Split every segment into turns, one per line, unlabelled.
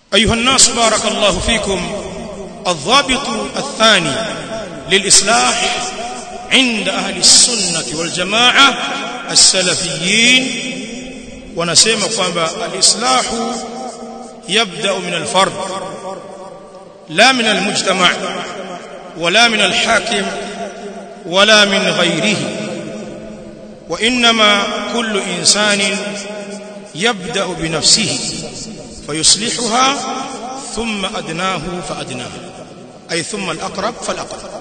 أيها الناس بارك الله فيكم الضابط الثاني للإصلاح عند أهل السنة والجماعة السلفيين ونسمى kwamba الإصلاح يبدأ من الفرد لا من المجتمع ولا من الحاكم ولا من غيره وإنما كل إنسان يبدأ بنفسه فيصلحها ثم أدناه فأدناه أي ثم الأقرب فالأقرب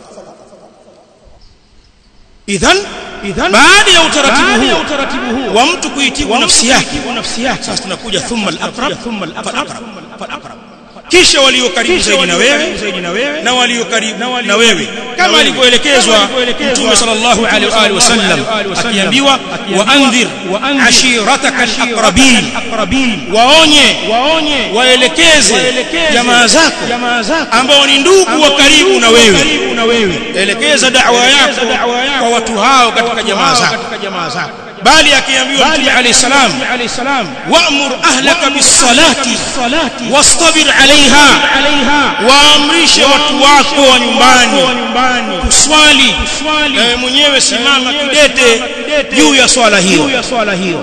إذن
idhan
baada ya utaratibu
baada ya
huu
utaratibu huu
wa mtu kuitibu nafsi yake
nafsi yake
sasa tunakuja thumma al-aqrab
thumma
fal-aqrab
al-aqrab
kisha walio karibu zaidi na wewe
zaidi na wewe
na walio karibu
Na walio
na wewe
karibu
kama
na
alivyoelekezwa
Kama alivyoelekezwa
Mtume sallallahu alaihi wa alihi wasallam
alaihi wasallam,
akiambiwa
akiambiwa,
wa anzir
wa anzir
ashirataka
ashirataka
al-aqrabin
al-aqrabin
waonye
waonye
waelekeze
waelekeze
jamaa zako
jamaa zako
ambao ni ndugu wa karibu na wewe
karibu na wewe
elekeza da'wa yako
da'wa yako
kwa watu hao katika jamaa zako
katika jamaa zako
bali akiambiwa Mtume alayhi salam
alayhi salam
wa'mur ahlaka bis-salati
salati
wastabir 'alayha
alaiha
waamrishe watu wako wa nyumbani
wa nyumbani
kuswali
swali
na wewe mwenyewe simama
mwenyewe
kidete
simama kidete
juu ya swala
juu
hiyo
ya swala hiyo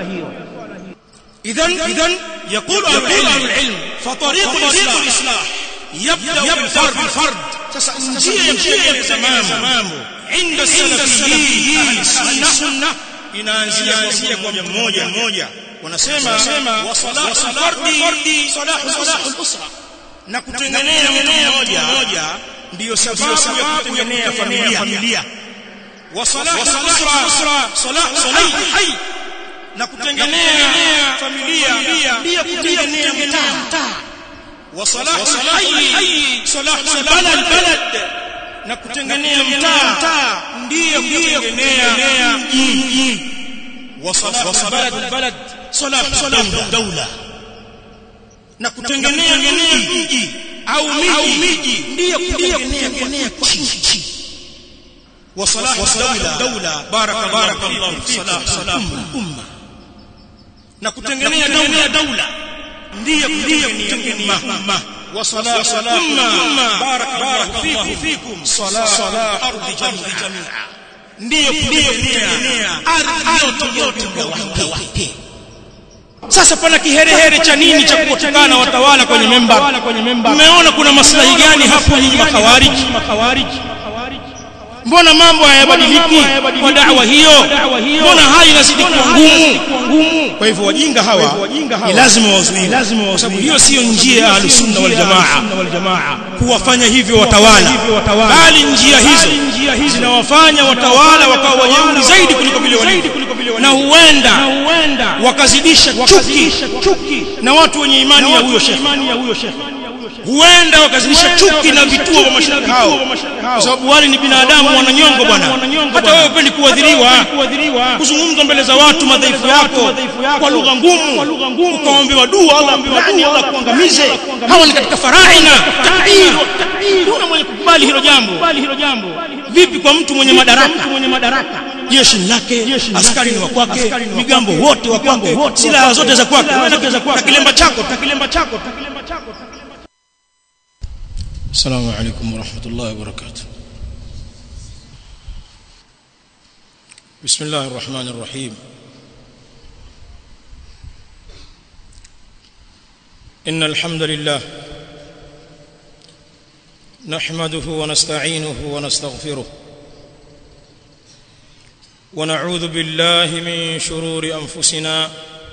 idhan idhan yaqulu al-ilm fa tariqu al-islah yabda bil fard sasa njia ya kutengeneza mambo inda salafiyyin ahli sunna inaanzia kuanzia kwa mmoja mmoja wanasema wa salahu fardi salahu al-usra na kutengenea mtu mmoja ndiyo sababu ya kutengenea familia wa salahu al-usra salahu hayy na kutengenea familia ndiyo kutengenea mtaa wa salahu hayy salahu balad na kutengenea mtaa ndiyo kutengenea mji wa salahu balad salahu dawla na kutengenea mji au miji ndiyo kutengenea nchi wa salahu dawla baraka baraka Allah fi salahu umma na kutengenea dawla ndiyo kutengenea umma wa salahu umma baraka baraka Allah fikum salahu ardi jami'a ndiyo kutengenea ardhi yote yote sasa pana kiherehere cha nini cha kuwatukana watawala kwenye memba mmeona kuna maslahi gani hapo nyinyi makawariji mbona mambo hayabadiliki kwa da'wa hiyo mbona hali inazidi kuwa ngumu kwa hivyo wajinga hawa ni lazima wazuiwe kwa sababu hiyo sio njia ya ahlusunna wal jamaa kuwafanya hivyo watawala bali njia hizo zinawafanya watawala wakawa wajeuri zaidi kuliko vile walivyo na huenda wakazidisha chuki na watu wenye imani ya huyo shekhe huenda wakazidisha chuki na vituo vya mashariki hao kwa sababu wale ni binadamu wananyongo bwana hata wewe upendi kuadhiriwa kuzungumza mbele za watu madhaifu yako kwa lugha ngumu ukaombewa dua Allah fulani Allah kuangamize hawa ni katika faraina takdir kuna mwenye kukubali hilo jambo vipi kwa mtu mwenye madaraka jeshi lake askari ni wa kwake migambo wote wa kwake silaha zote za kwake na kilemba chako kilemba chako السلام عليكم ورحمة الله وبركاته بسم الله الرحمن الرحيم إن الحمد لله نحمده ونستعينه ونستغفره ونعوذ بالله من شرور أنفسنا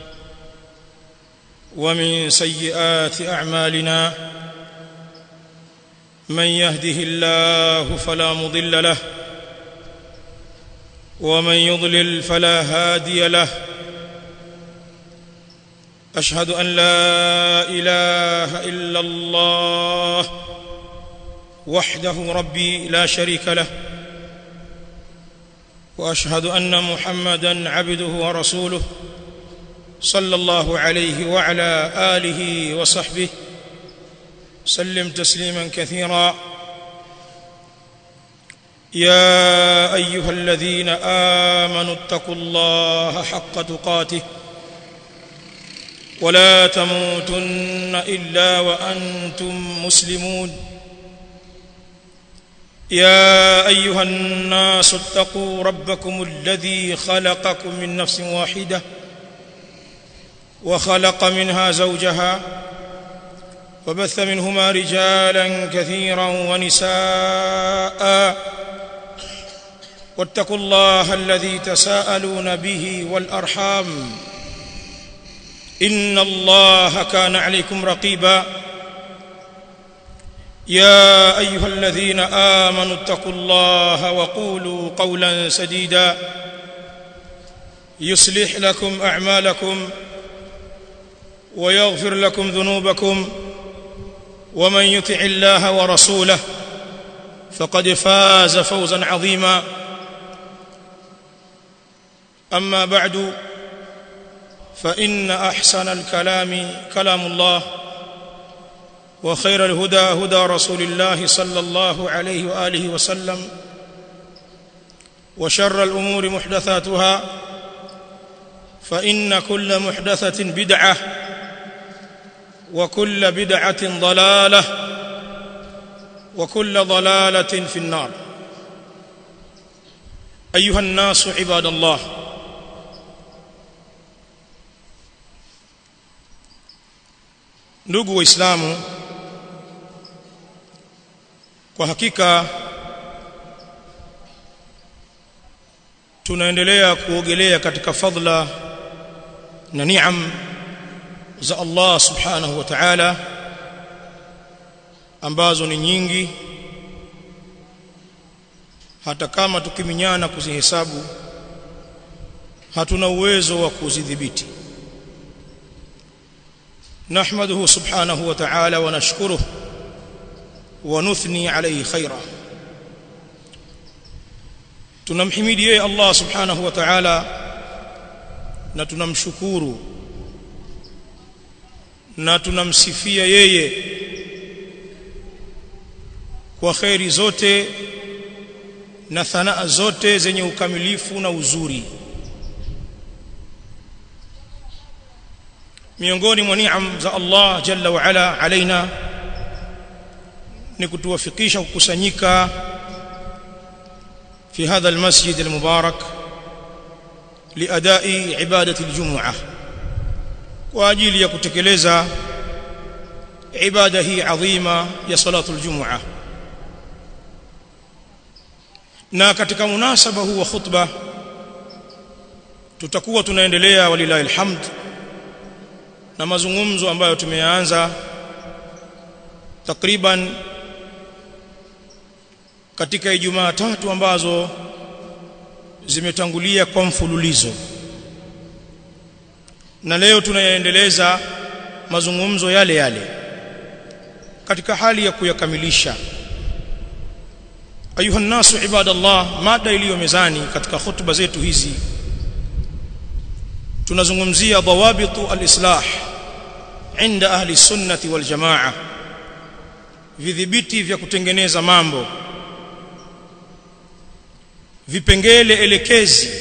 ومن سيئات أعمالنا من يهده الله فلا مضل له ومن يضلل فلا هادي له اشهد ان لا اله الا الله وحده ربي لا شريك له واشهد ان محمدا عبده ورسوله صلى الله عليه وعلى اله وصحبه سلم تسليما كثيرا يا ايها الذين امنوا اتقوا الله حق تقاته ولا تموتن الا وانتم مسلمون يا ايها الناس اتقوا ربكم الذي خلقكم من نفس واحده وخلق منها زوجها وبث منهما رجالا كثيرا ونساء واتقوا الله الذي تساءلون به والارحام ان الله كان عليكم رقيبا يا ايها الذين امنوا اتقوا الله وقولوا قولا سديدا يصلح لكم اعمالكم ويغفر لكم ذنوبكم ومن يطع الله ورسوله فقد فاز فوزا عظيما اما بعد فان احسن الكلام كلام الله وخير الهدى هدى رسول الله صلى الله عليه واله وسلم وشر الامور محدثاتها فان كل محدثه بدعه وكل بدعه ضلاله وكل ضلاله في النار ايها الناس عباد الله ndugu waislamu kwa hakika tunaendelea kuogelea katika fadla na niam za Allah subhanahu wa ta'ala ambazo ni nyingi hata kama tukiminyana kuzihesabu hatuna uwezo wa kuzidhibiti نحمده سبحانه وتعالى ونشكره ونثني عليه خيرا tunamhimidi yeye Allah subhanahu wa ta'ala na tunamshukuru na tunamsifia yeye kwa khairi zote na thanaa zote zenye ukamilifu na uzuri miongoni mwa niam za Allah jalla wa ala alaina ni kutuwafikisha kukusanyika في هذا المسجد المبارك لأداء عبادة الجمعة وأجيل يكتكلeza عبادة هي عظيمة يا صلاة الجمعة na katika munasaba huu wa khutba tutakuwa tunaendelea walilahi alhamd na mazungumzo ambayo tumeanza takriban katika Ijumaa tatu ambazo zimetangulia kwa mfululizo na leo tunayaendeleza mazungumzo yale yale katika hali ya kuyakamilisha ayuha nasu ibadallah mada iliyo mezani katika hutuba zetu hizi tunazungumzia dawabitu alislah inda ahli sunnati wal jamaa vidhibiti vya kutengeneza mambo vipengele elekezi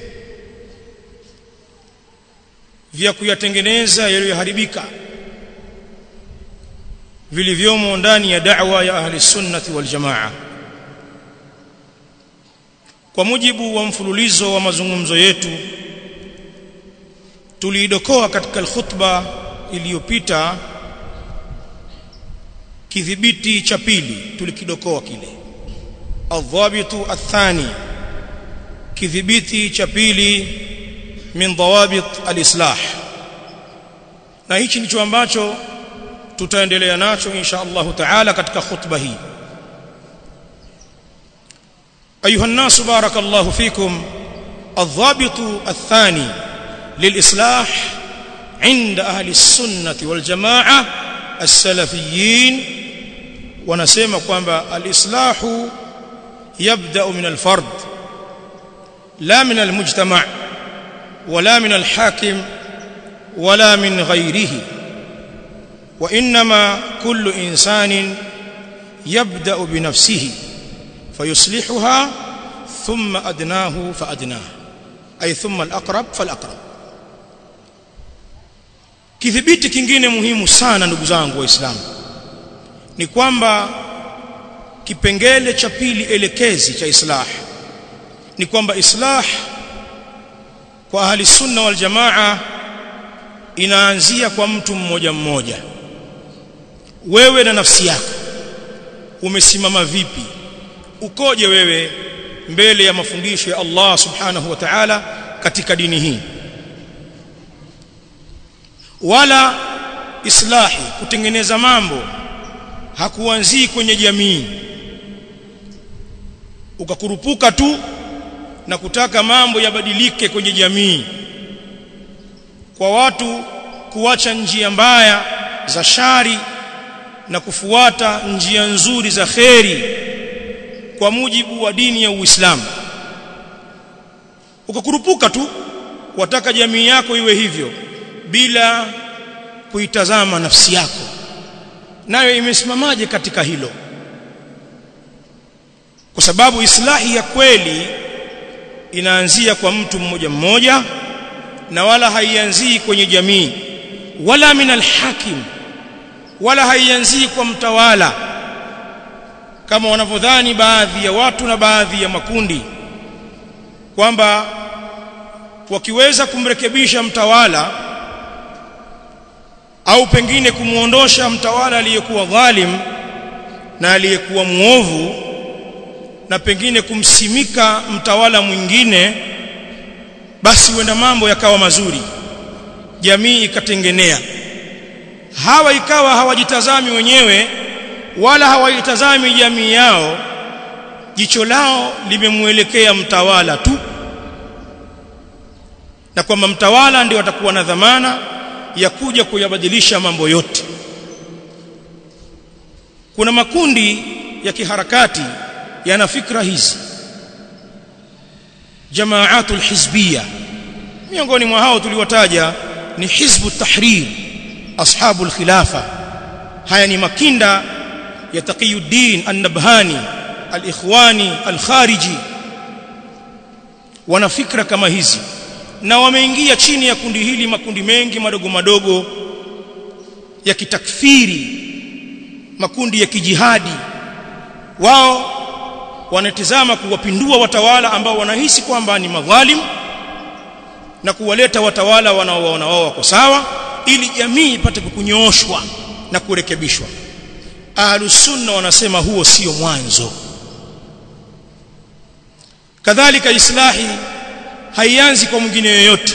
vya kuyatengeneza yaliyoharibika vilivyomo ndani ya da'wa ya ahli sunnati wal jamaa kwa mujibu wa mfululizo wa mazungumzo yetu tuliidokoa katika khutba iliyopita kidhibiti cha pili tulikidokoa kile adhabitu athani kidhibiti cha pili min dawabit alislah na hichi ndicho ambacho tutaendelea nacho insha Allah taala katika khutba hii ايها الناس بارك الله فيكم الضابط الثاني للاصلاح عند اهل السنه والجماعه السلفيين ونسمع kwamba alislahu يبدا من الفرد لا من المجتمع ولا من الحاكم ولا من غيره وانما كل انسان يبدا بنفسه فيصلحها ثم ادناه فادناه اي ثم الاقرب فالاقرب kidhibiti kingine muhimu sana ndugu zangu waislamu ni kwamba kipengele cha pili elekezi cha islah ni kwamba islah kwa ahli sunna wal jamaa inaanzia kwa mtu mmoja mmoja wewe na nafsi yako umesimama vipi ukoje wewe mbele ya mafundisho ya Allah subhanahu wa ta'ala katika dini hii wala islahi kutengeneza mambo hakuanzii kwenye jamii ukakurupuka tu na kutaka mambo yabadilike kwenye jamii kwa watu kuacha njia mbaya za shari na kufuata njia nzuri za kheri kwa mujibu wa dini ya Uislamu ukakurupuka tu wataka jamii yako iwe hivyo bila kuitazama nafsi yako nayo imesimamaje katika hilo kwa sababu islahi ya kweli inaanzia kwa mtu mmoja mmoja na wala haianzii kwenye jamii wala min alhakim wala haianzii kwa mtawala kama wanavyodhani baadhi ya watu na baadhi ya makundi kwamba wakiweza kumrekebisha mtawala au pengine kumuondosha mtawala aliyekuwa dhalim na aliyekuwa muovu na pengine kumsimika mtawala mwingine basi wenda mambo yakawa mazuri jamii ikatengenea hawa ikawa hawajitazami wenyewe wala hawaitazami jamii yao jicho lao limemuelekea mtawala tu na kwamba mtawala ndio atakuwa na dhamana ya kuja kuyabadilisha mambo yote kuna makundi ya kiharakati yana fikra hizi jamaatul hizbiyya miongoni mwa hao tuliwataja ni hizbu tahrir ashabul khilafa haya ni makinda ya taqiyuddin an-nabhani al-ikhwani al-khariji wana fikra kama hizi na wameingia chini ya kundi hili makundi mengi madogo madogo ya kitakfiri makundi ya kijihadi wao wanatizama kuwapindua watawala ambao wanahisi kwamba ni madhalim na kuwaleta watawala wanaowaona wao wako sawa ili jamii ipate kukunyooshwa na kurekebishwa ahlus sunna wanasema huo sio mwanzo kadhalika islahi haianzi kwa mwingine yoyote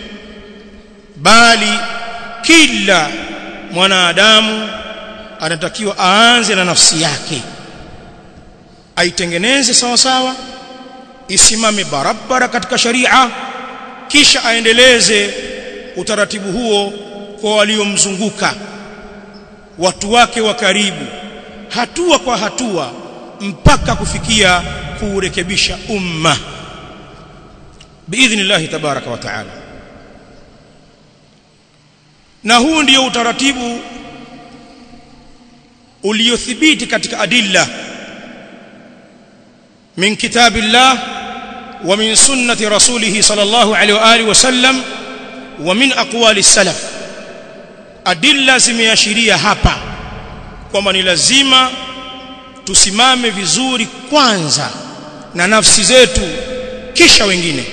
bali kila mwanadamu anatakiwa aanze na nafsi yake aitengeneze sawa sawa isimame barabara katika sharia kisha aendeleze utaratibu huo kwa waliomzunguka watu wake wa karibu hatua kwa hatua mpaka kufikia kuurekebisha umma biidhnillah tabaraka wa taala na huu ndio utaratibu uliothibiti katika adilla min kitabillah wa min sunnati rasulih sallallahu alaihi wa alihi wasallam wa min aqwali salaf adilla zimeashiria hapa kwamba ni lazima tusimame vizuri kwanza na nafsi zetu kisha wengine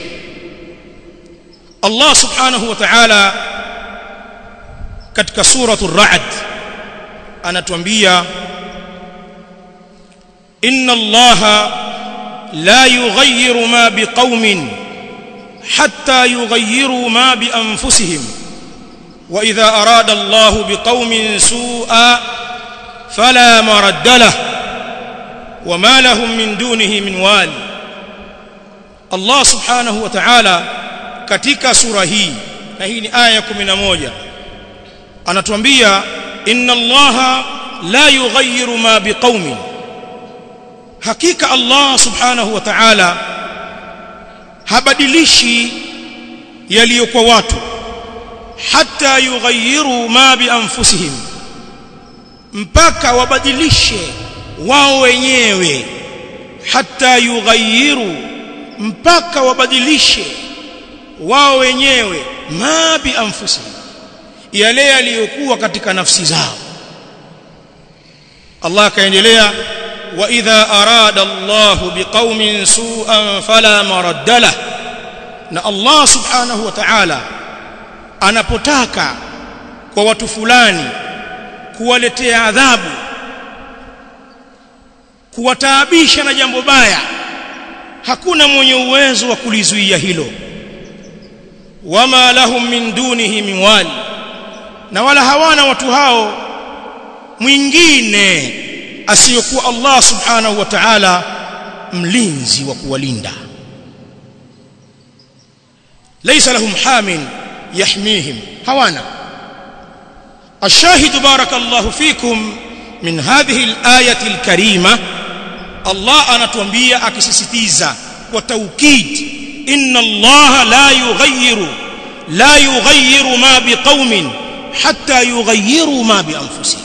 Allah subhanahu wa ta'ala katika suratul ra'd anatuambia inna allaha la yughayyiru ma biqaumin hatta yughayyiru ma bi anfusihim wa idha arada allahu biqaumin su'a fala maradda lahu وما لهم من دونه من وال الله سبحانه وتعالى katika sura hii na hii ni aya 11 anatuambia inna allaha la yughayyiru ma biqaumin hakika allah subhanahu wa ta'ala habadilishi yaliyokuwa watu hatta yughayyiru ma bi anfusihim mpaka wabadilishe wao wenyewe hatta yughayyiru mpaka wabadilishe wao wenyewe ma bi anfusihim yale yaliyokuwa katika nafsi zao Allah akaendelea wa idha arada Allahu biqaumin su'an fala maradda lah na Allah subhanahu wa ta'ala anapotaka kwa watu fulani kuwaletea adhabu kuwataabisha na jambo baya hakuna mwenye uwezo wa kulizuia hilo wama lahum min dunihi min wali na wala hawana watu hao mwingine asiyokuwa Allah subhanahu wa ta'ala mlinzi wa kuwalinda laysa lahum hamin yahmihim hawana الشاهد بارك الله فيكم من هذه الآية الكريمة الله anatuambia akisisitiza kwa taukid inna Allah la yughayyiru la yughayyiru ma biqaumin hatta yughayyiru ma bi anfusihim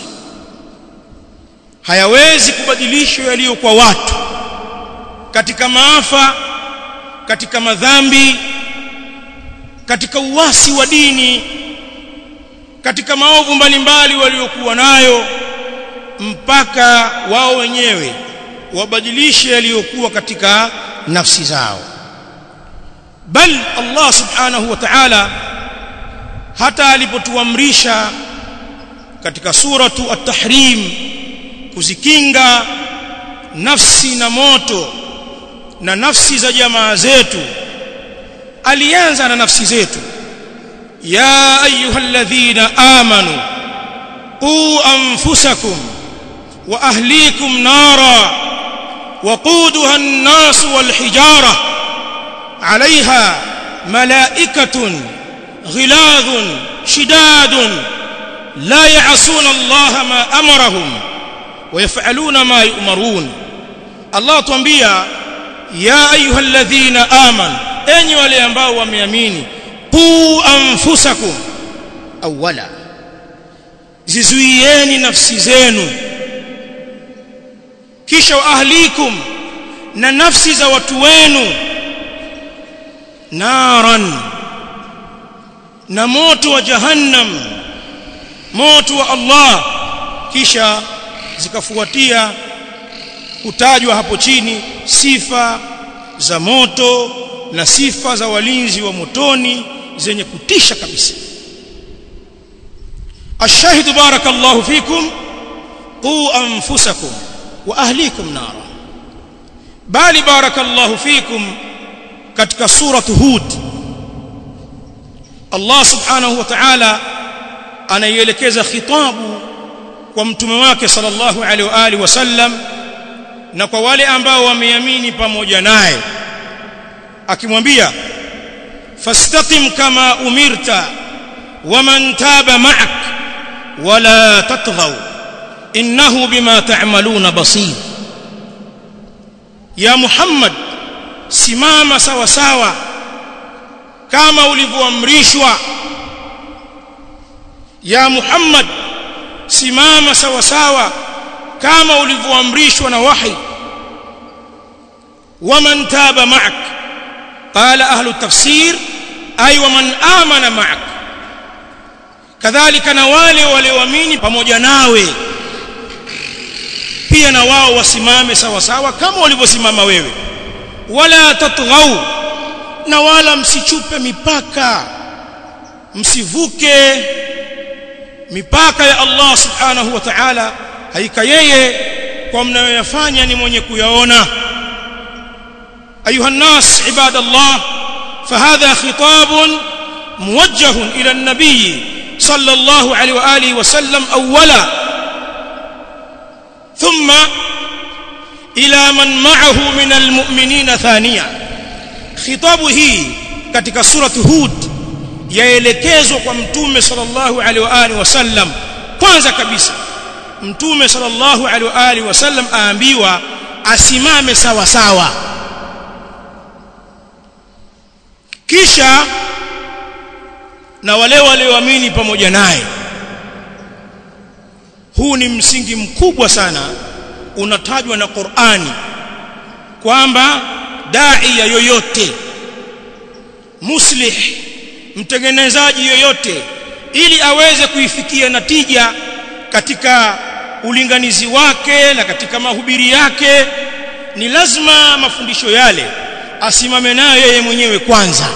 hayawezi kubadilishwa yaliyo kwa watu katika maafa katika madhambi katika uasi wa dini katika maovu mbalimbali waliokuwa nayo mpaka wao wenyewe wabadilishe yaliyokuwa katika nafsi zao bal Allah subhanahu wa ta'ala hata alipotuamrisha katika suratu at-tahrim kuzikinga nafsi na moto na nafsi za jamaa zetu alianza na nafsi zetu ya ayyuhalladhina amanu qu anfusakum wa ahlikum nara وقودها الناس والحجارة عليها ملائكة غلاظ شداد لا يعصون الله ما أمرهم ويفعلون ما يؤمرون الله تنبيا يا أيها الذين آمنوا أني ولينباء وميامين قوا أنفسكم أولا zizuieni nafsi zenu kisha ahlikum na nafsi za watu wenu naran na moto wa jahannam moto wa Allah kisha zikafuatia kutajwa hapo chini sifa za moto na sifa za walinzi wa motoni zenye kutisha kabisa الشاهد بارك الله فيكم قوا أنفسكم وأهليكم نارا بل بارك الله فيكم katika suratu hud Allah subhanahu wa ta'ala anaielekeza khitabu kwa mtume wake sallallahu alaihi wa alihi wasallam na kwa wale ambao wameamini pamoja naye akimwambia fastaqim kama umirta waman taba ma'ak wala tatghaw innahu bima ta'maluna basir ya muhammad simama sawa sawa kama ulivyoamrishwa ya muhammad simama sawa sawa kama ulivyoamrishwa na wahi waman taba ma'ak qala ahlu tafsir ay waman amana ma'ak kadhalika na wale walioamini pamoja nawe pia na wao wasimame sawa sawa kama walivyosimama wewe wala tatghau na wala msichupe mipaka msivuke mipaka ya Allah subhanahu wa ta'ala haika yeye kwa mnayoyafanya ni mwenye kuyaona ayuha nas ibadallah فهذا خطاب موجه إلى النبي صلى الله عليه وآله وسلم أولا ثم إلى من معه من المؤمنين ثانيا خطابه katika surati hud yaelekezwa kwa mtume sallallahu alaihi wa alihi wasallam kwanza kabisa mtume sallallahu alaihi wa alihi wasallam aambiwa asimame sawa sawa kisha na wale walioamini pamoja naye huu ni msingi mkubwa sana unatajwa na Qur'ani kwamba dai ya yoyote muslih mtengenezaji yoyote ili aweze kuifikia natija katika ulinganizi wake na katika mahubiri yake ni lazima mafundisho yale asimame nayo yeye mwenyewe kwanza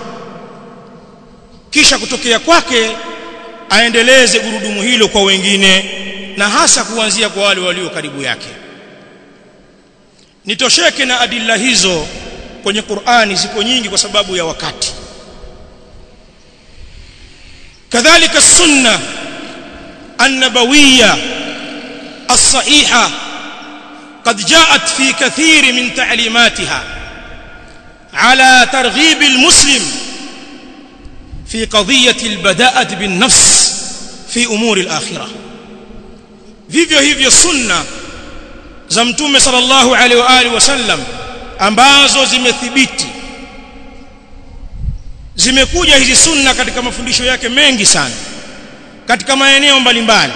kisha kutokea kwake aendeleze gurudumu hilo kwa wengine na hasa kuanzia kwa wale walio karibu yake nitosheke na adilla hizo kwenye Qur'ani ziko nyingi kwa sababu ya wakati kadhalika sunna النبويه الصحيحه قد جاءت في كثير من تعليماتها على ترغيب المسلم في قضيه البداءه بالنفس في امور الاخره vivyo hivyo sunna za mtume sallallahu alaihi wa alihi wasallam ambazo zimethibiti zimekuja hizi sunna katika mafundisho yake mengi sana katika maeneo mbalimbali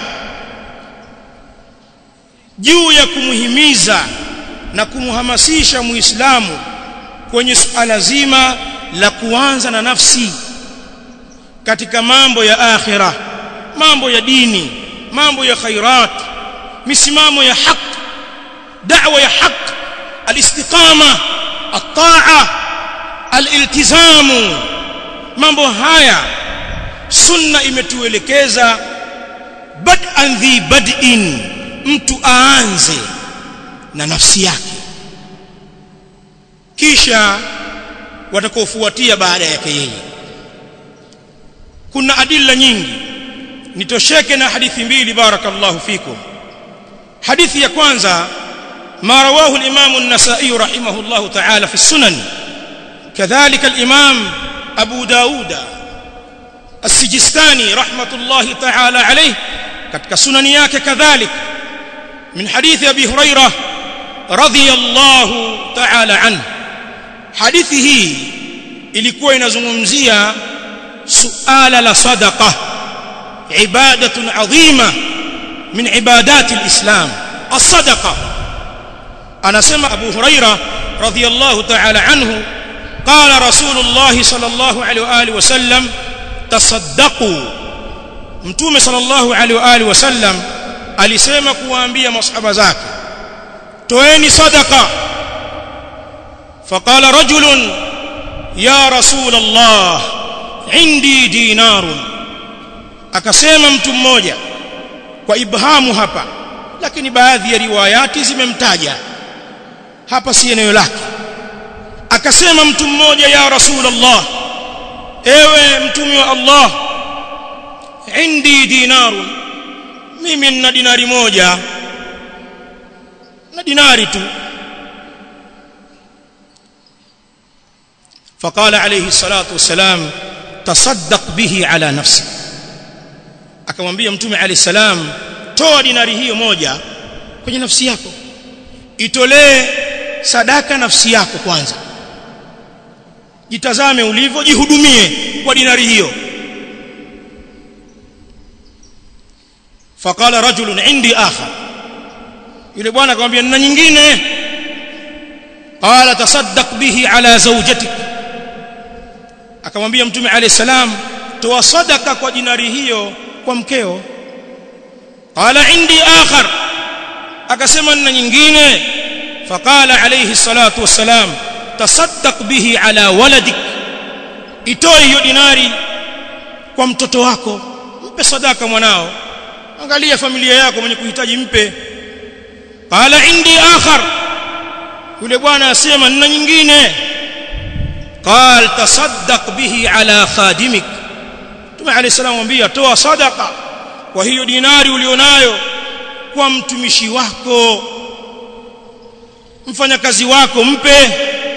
juu ya kumhimiza na kumhamasisha muislamu kwenye suala zima la kuanza na nafsi katika mambo ya akhira mambo ya dini mambo ya khairat misimamo ya haq da'wa ya haq alistiqama at-ta'a al-iltizamu mambo haya sunna imetuelekeza bad'an dhi bad'in mtu aanze na nafsi yake kisha watakaofuatia baada yake yeye kuna adilla nyingi nitosheke na hadithi mbili barakallahu fikum hadithi ya kwanza ما رواه الإمام النسائي رحمه الله تعالى في السنن كذلك الإمام أبو داود السجستاني رحمة الله تعالى عليه katika sunani yake kadhalik min hadithi abi huraira radhiyallahu ta'ala anhu hadithi hii ilikuwa inazungumzia suala la sadaqa ibadatun adhima min ibadati alislam as-sadaqa anasema abu huraira radhiyallahu ta'ala anhu qala rasulullah sallallahu alaihi wa alihi wasallam tasaddaqu mtume sallallahu alaihi wa alihi wasallam alisema kuwaambia masahaba zake toeni sadaqa faqala rajulun ya rasul allah indi dinarun akasema mtu mmoja kwa ibhamu hapa lakini baadhi ya riwayati zimemtaja hapa si eneo lake akasema mtu mmoja ya rasul allah ewe mtume wa allah indi dinarun mimi nina dinari moja na dinari tu فقال عليه الصلاه والسلام تصدق به على نفسك akamwambia mtume alayhi salam toa dinari hiyo moja kwenye nafsi yako itolee sadaka nafsi yako kwanza jitazame ulivyo jihudumie kwa dinari hiyo faqala rajulun indi akhar yule bwana akamwambia nina nyingine qala tasaddaq bihi ala zawjatik akamwambia mtume alayhi salam toa sadaka kwa dinari hiyo kwa mkeo qala indi akhar akasema nina nyingine faqala alayhi salatu wassalam tasaddaq bihi ala waladik itoe hiyo dinari kwa mtoto wako mpe sadaka mwanao angalia familia yako mwenye kuhitaji mpe qala indi akhar yule bwana asema nina nyingine qal tasaddaq bihi ala khadimik Mtume عليه السلام mwambia toa sadaqa kwa hiyo dinari ulionayo kwa mtumishi wako mfanyakazi wako mpe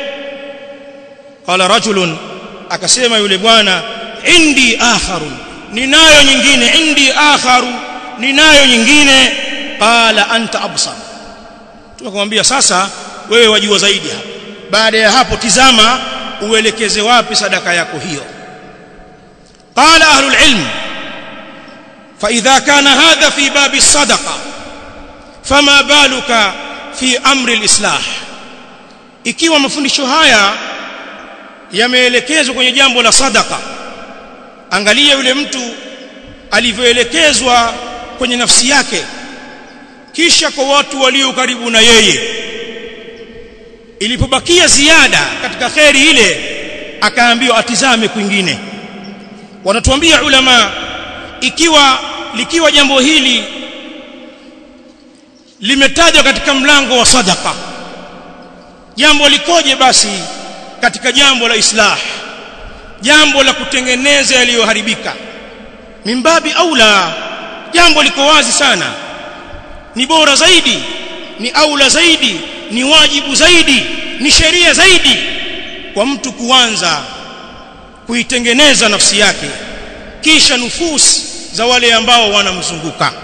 qala rajulun akasema yule bwana indi akharu ninayo nyingine indi akharu ninayo nyingine qala anta absar tunakumwambia sasa wewe wajua zaidi hapa baada ya hapo tizama uelekeze wapi sadaka yako hiyo قال أهل العلم فإذا كان هذا في باب الصدقة فما بالك في أمر الإصلاح ikiwa mafundisho haya yameelekezwa kwenye jambo la sadaka angalia yule mtu alivyoelekezwa kwenye nafsi yake kisha kwa watu walio karibu na yeye ilipobakia ziada katika kheri ile akaambiwa atizame kwingine wanatuambia ulama ikiwa likiwa jambo hili limetajwa katika mlango wa sadaka jambo likoje basi katika jambo la islah jambo la kutengeneza yaliyoharibika mimbabi aula jambo liko wazi sana ni bora zaidi ni aula zaidi ni wajibu zaidi ni sheria zaidi kwa mtu kuanza kuitengeneza nafsi yake kisha nufusi za wale ambao wanamzunguka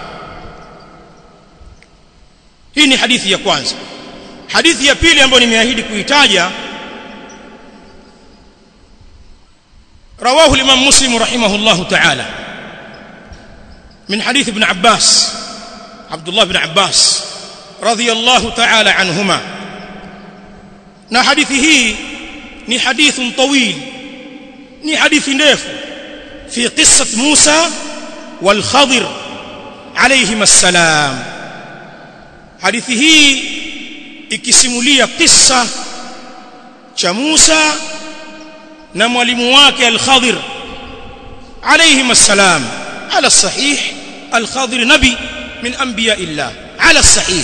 hii ni hadithi ya kwanza hadithi ya pili ambayo nimeahidi kuitaja رواه الإمام مسلم رحمه الله تعالى من حديث ابن عباس عبد الله بن عباس رضي الله تعالى عنهما na hadithi hii ni hadithun tawil ni hadithi ndefu fi qissat Musa wal Khadir alayhim assalam hadithi hii ikisimulia kisa cha Musa na mwalimu wake al-Khadir alayhim assalam ala sahih al-Khadir nabi min anbiya illah ala sahih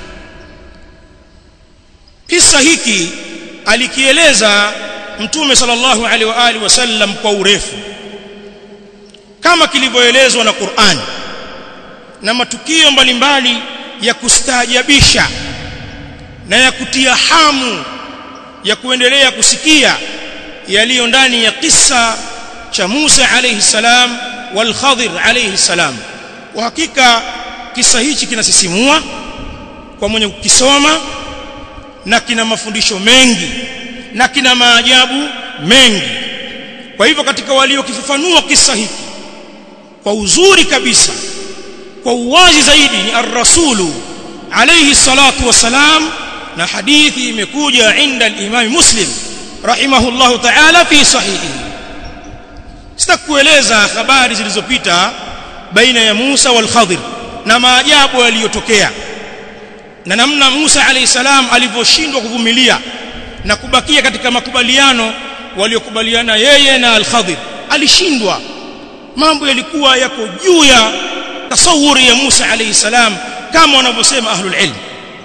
kisa hiki alikieleza mtume sallallahu alaihi wa alihi wasallam kwa urefu kama kilivyoelezwa na Qur'an na matukio mbalimbali ya kustaajabisha na ya kutia hamu ya kuendelea kusikia yaliyo ndani ya kisa cha Musa alayhi salam wal Khadir alayhi salam kwa hakika kisa hichi kinasisimua kwa mwenye kukisoma na kina mafundisho mengi na kina maajabu mengi kwa hivyo katika waliokifafanua kisa hiki kwa uzuri kabisa kwa uwazi zaidi ni ar-rasulu alayhi salatu wasalam na hadithi imekuja inda al-imam muslim rahimahullahu ta'ala fi sahihi sitakueleza habari zilizopita baina ya Musa wal Khadir na maajabu yaliyotokea na namna Musa alayhi salam alivyoshindwa kuvumilia na kubakia katika makubaliano waliokubaliana yeye na al-Khadir alishindwa mambo yalikuwa yako juu ya tasawuri ya Musa alayhi salam kama wanavyosema ahlul ilm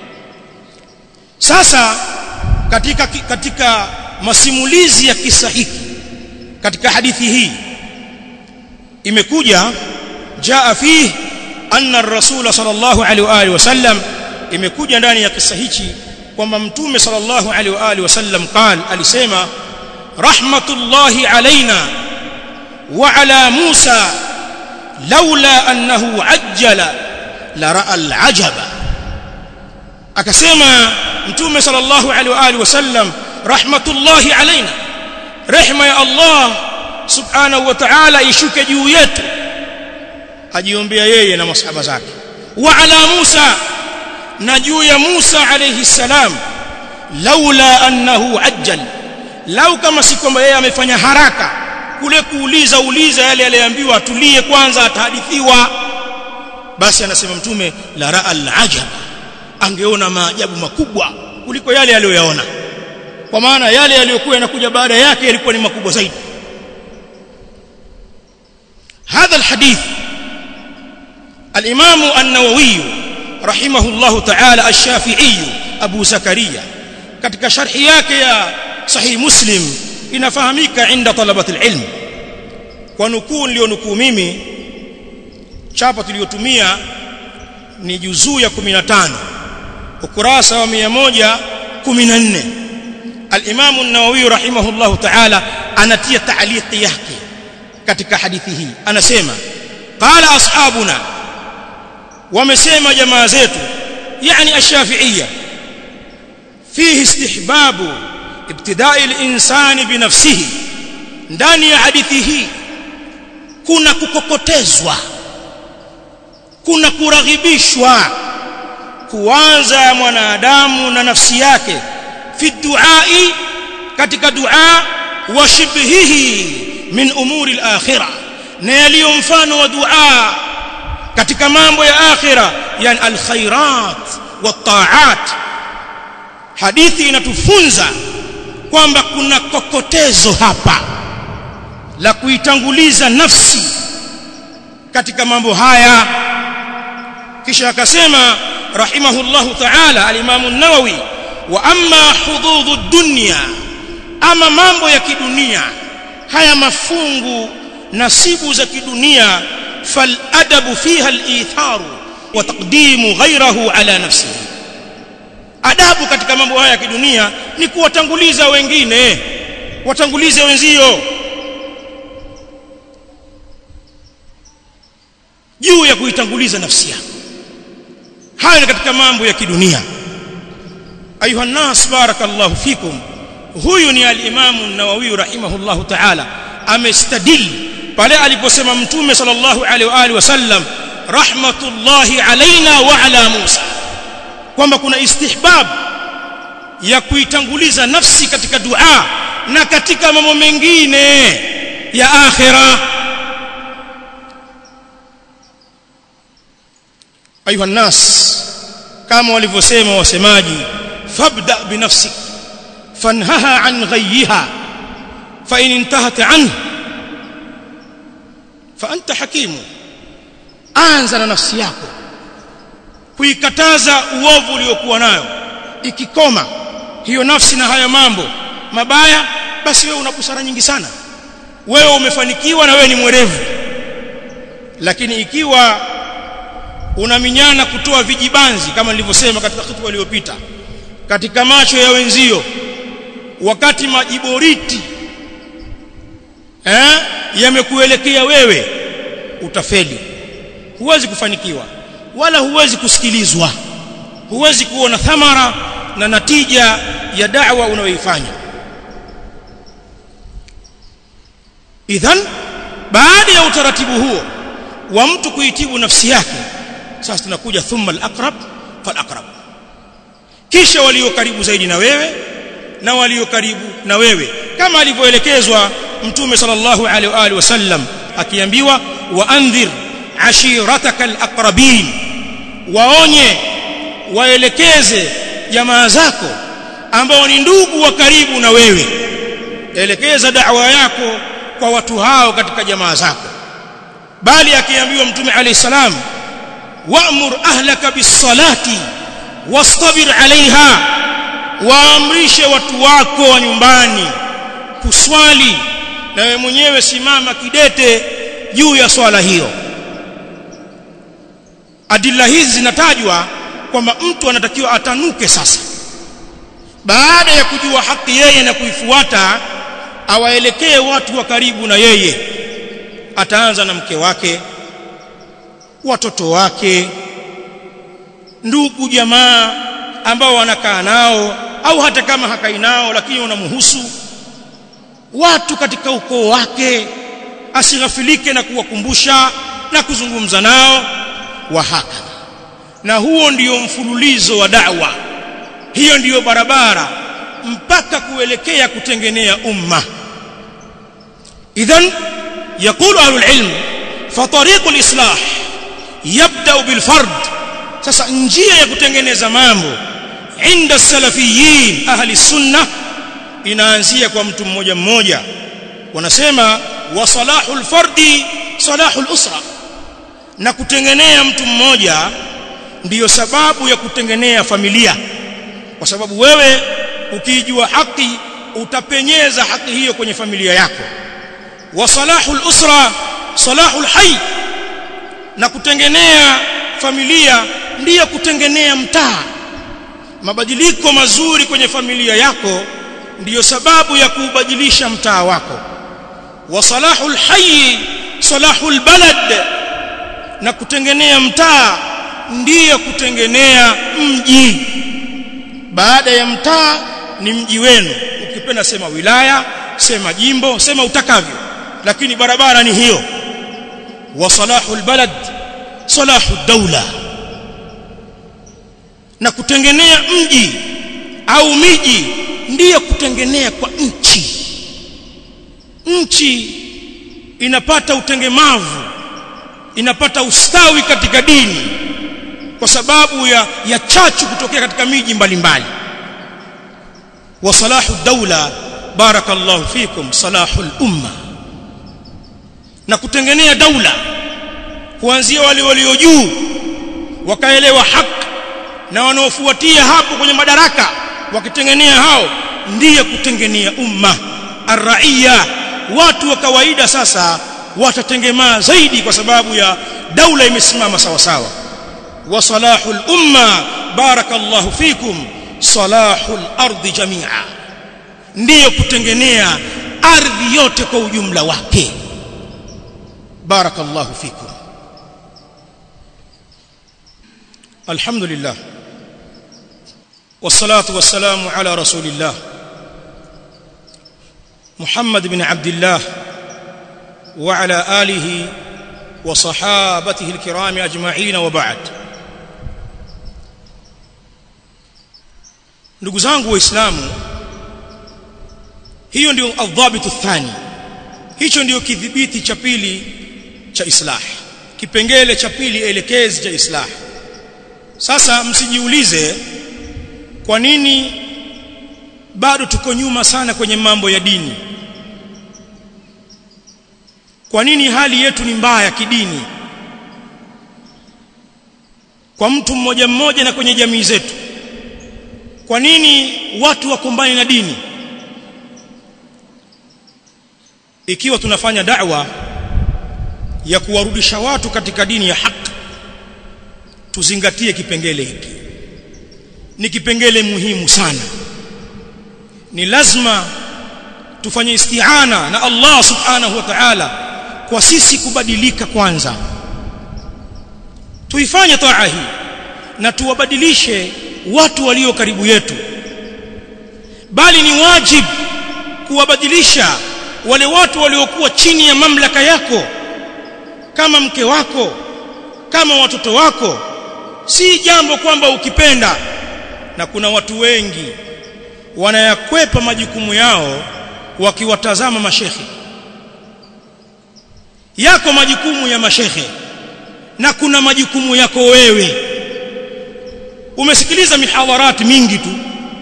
sasa katika katika masimulizi ya kisa hiki katika hadithi hii imekuja jaa fihi anna ar-rasul sallallahu alaihi wa alihi wasallam imekuja ndani ya kisa hichi kwamba mtume sallallahu alaihi wa alihi wasallam qal alisema rahmatullahi alaina wa ala Musa laula annahu ajjala la ra'a al-ajaba akasema mtume sallallahu alaihi wa alihi wasallam rahmatullahi alaina rehma ya Allah subhanahu wa ta'ala ishuke juu yetu ajiombea yeye na masahaba zake wa ala Musa na juu ya Musa alayhi salam laula annahu ajjal lau kama si kwamba yeye amefanya haraka kule kuuliza uliza yale aliyoambiwa atulie kwanza atahadithiwa basi anasema mtume la ra'a al-ajab angeona maajabu makubwa kuliko yale aliyoyaona kwa maana yale yaliyokuwa yanakuja baada yake yalikuwa ni makubwa zaidi هذا الحديث الإمام النووي رحمه الله تعالى الشافعي أبو زكريا katika sharhi yake ya sahih muslim inafahamika inda talabat alilm kwa nukuu nilionukuu mimi chapa tuliyotumia ni juzuu ya 15 ukurasa wa 114 al-Imam an-Nawawi rahimahullahu ta'ala anatia ta'liqi yake katika hadithi hii anasema qala ashabuna wamesema jamaa zetu yani ash-shafi'iyya fihi istihbabu ibtida'i al-insani binafsihi ndani ya hadithi hii kuna kukokotezwa kuna kuraghibishwa kuanza mwanadamu na nafsi yake fi duai katika dua wa shibhihi min umuri al-akhirah na yaliyo mfano wa dua katika mambo ya akhira yani alkhairat wataat hadithi inatufunza kwamba kuna kokotezo hapa la kuitanguliza nafsi katika mambo haya kisha akasema rahimahullahu ta'ala al-Imam an-Nawawi wa amma hududhu dunya ama mambo ya kidunia haya mafungu nasibu za kidunia fal adabu fiha al-itharu wa taqdimu ghayrahu ala nafsihi adabu katika mambo haya ya kidunia ni kuwatanguliza wengine watangulize wenzio juu ya kuitanguliza nafsi yako haya ni katika mambo ya kidunia ayuha nas barakallahu fikum huyu ni al-Imam an-Nawawi rahimahullahu ta'ala amestadil pale aliposema mtume sallallahu alaihi wa alihi wasallam rahmatullahi alaina wa ala Musa kwamba kuna istihbab ya kuitanguliza nafsi katika dua na katika mambo mengine ya akhira ayuha nas kama walivyosema wasemaji fabda binafsik fanhaha an ghayyiha fa in intahat anhu fa anta hakimu anza na nafsi yako kuikataza uovu uliokuwa nayo ikikoma hiyo nafsi na haya mambo mabaya basi wewe una busara nyingi sana wewe umefanikiwa na wewe ni mwerevu lakini ikiwa unaminyana kutoa vijibanzi kama nilivyosema katika hutuba iliyopita katika macho ya wenzio wakati majiboriti eh yamekuelekea wewe utafeli huwezi kufanikiwa wala huwezi kusikilizwa huwezi kuona thamara na natija ya da'wa unayoifanya idhan baada ya utaratibu huo wa mtu kuitibu nafsi yake sasa tunakuja thumma al-aqrab fal-aqrab kisha walio karibu zaidi na wewe na walio karibu na wewe kama alivyoelekezwa mtume sallallahu alaihi wa alihi wasallam akiambiwa wa andhir ashirataka al-aqrabin waonye waelekeze jamaa zako ambao ni ndugu wa karibu na wewe elekeza da'wa yako kwa watu hao katika jamaa zako bali akiambiwa mtume alayhi salam wa'mur ahlaka bis-salati wastabir 'alayha waamrishe watu wako wa nyumbani kuswali na wewe mwenyewe simama kidete juu ya swala hiyo adilla hizi zinatajwa kwamba mtu anatakiwa atanuke sasa baada ya kujua haki yeye na kuifuata awaelekee watu wa karibu na yeye ataanza na mke wake watoto wake ndugu jamaa ambao wanakaa nao au hata kama hakai nao lakini wanamhusu watu katika ukoo wake asighafilike na kuwakumbusha na kuzungumza nao wa hakadha na huo ndio mfululizo wa da'wa hiyo ndiyo barabara mpaka kuelekea kutengenea umma idhan يقول اهل العلم فطريق الاصلاح يبدا بالفرد sasa njia ya kutengeneza mambo inda salafiyin ahli sunna inaanzia kwa mtu mmoja mmoja wanasema wa salahul fardi salahul usra na kutengenea mtu mmoja ndiyo sababu ya kutengenea familia kwa sababu wewe ukijua haki utapenyeza haki hiyo kwenye familia yako wa salahul usra salahul hayy na kutengenea familia ndiyo kutengenea mtaa mabadiliko mazuri kwenye familia yako ndiyo sababu ya kuubadilisha mtaa wako wa salahul hayy salahul balad na kutengenea mtaa ndiyo kutengenea mji baada ya mtaa ni mji wenu ukipenda sema wilaya sema jimbo sema utakavyo lakini barabara ni hiyo wa salahul balad salahu daula na kutengenea mji au miji ndiyo kutengenea kwa nchi nchi inapata utengemavu inapata ustawi katika dini kwa sababu ya, ya chachu kutokea katika miji mbalimbali wa salahu daula barakallahu fikum salahul umma na kutengenea daula kuanzia wale walio juu wakaelewa haki na wanaofuatia hapo kwenye madaraka wakitengenea hao ndiye kutengenea umma arraia watu wa kawaida sasa watatengemaa zaidi kwa sababu ya daula imesimama sawa sawa wa salahul umma barakallahu fikum salahul ardi jamia ndiyo kutengenea ardhi yote kwa ujumla wake barakallahu fikum alhamdulillah والصلاه والسلام على رسول الله محمد بن عبد الله وعلى اله وصحابته الكرام اجمعين وبعد ndugu zangu waislamu hiyo ndio adhabitu thani hicho ndio kidhibiti cha pili cha islah kipengele cha pili elekezi cha islah sasa msijiulize kwa nini bado tuko nyuma sana kwenye mambo ya dini kwa nini hali yetu ni mbaya kidini kwa mtu mmoja mmoja na kwenye jamii zetu kwa nini watu wakombani na dini ikiwa tunafanya da'wa ya kuwarudisha watu katika dini ya haki tuzingatie kipengele hiki ni kipengele muhimu sana ni lazima tufanye isti'ana na Allah subhanahu wa ta'ala kwa sisi kubadilika kwanza tuifanye taa hii na tuwabadilishe watu walio karibu yetu bali ni wajib kuwabadilisha wale watu waliokuwa chini ya mamlaka yako kama mke wako kama watoto wako si jambo kwamba ukipenda na kuna watu wengi wanayakwepa majukumu yao wakiwatazama mashekhe yako majukumu ya mashekhe na kuna majukumu yako wewe umesikiliza mihadharati mingi tu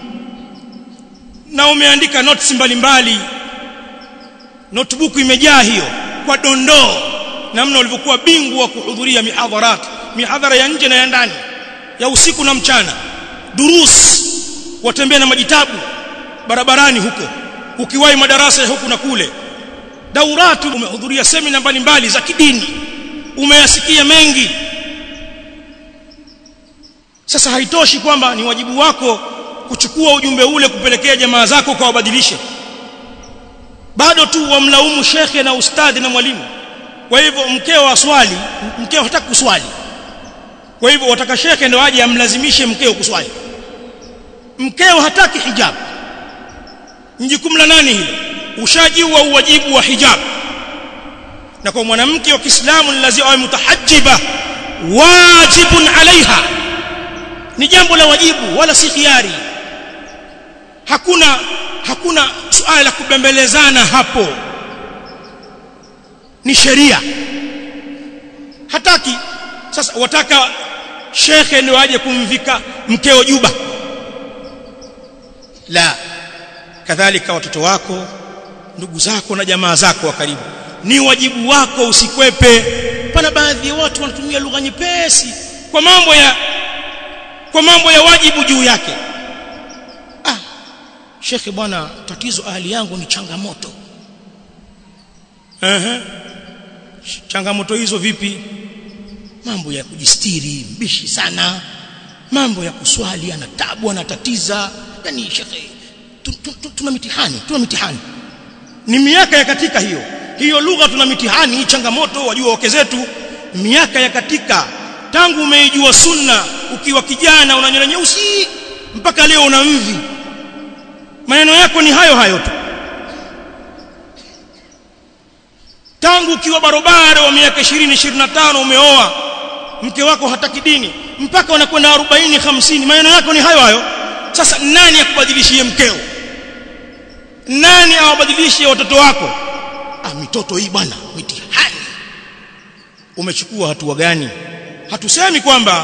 na umeandika notes mbalimbali notebook imejaa hiyo kwa dondoo namna ulivyokuwa bingwa wa kuhudhuria mihadharati mihadhara ya nje na ya ndani ya usiku na mchana durus watembea na majitabu barabarani huko ukiwahi madarasa ya huku na kule dauratu umehudhuria semina mbalimbali za kidini umeyasikia mengi sasa haitoshi kwamba ni wajibu wako kuchukua ujumbe ule kupelekea jamaa zako kwa wabadilishe bado tu wamlaumu shekhe na ustadhi na mwalimu kwa hivyo mkeo aswali mkeo hataki kuswali kwa hivyo wataka shekhe ndio aje amlazimishe mkeo kuswali mkeo hataki hijab ni jukumu la nani hilo ushajiwa uwajibu wa hijab na kwa mwanamke wa Kiislamu ni lazima awe mutahajjiba wajibun alaiha ni jambo la wajibu wala si khiari hakuna hakuna suala la kubembelezana hapo ni sheria hataki sasa wataka shekhe ndio aje kumvika mkeo juba la kadhalika watoto wako ndugu zako na jamaa zako wa karibu ni wajibu wako usikwepe pana baadhi ya watu wanatumia lugha nyepesi kwa mambo ya kwa mambo ya wajibu juu yake ah shekhe bwana tatizo ahli yangu ni changamoto ehe changamoto hizo vipi mambo ya kujistiri mbishi sana mambo ya kuswali ana tabu anatatiza yani shekhe tuna mitihani tuna mitihani ni miaka ya katika hiyo hiyo lugha tuna mitihani hii changamoto wajua wake zetu miaka ya katika tangu umeijua sunna ukiwa kijana una nywele nyeusi mpaka leo una mvi maneno yako ni hayo hayo tu tangu ukiwa barobaro wa miaka 20 25 umeoa mke wako hataki dini mpaka unakwenda 40 50 maneno yako ni hayo hayo sasa nani akubadilishie mkeo nani awabadilishie watoto wako ah watoto hii bwana mitihani umechukua hatua gani hatusemi kwamba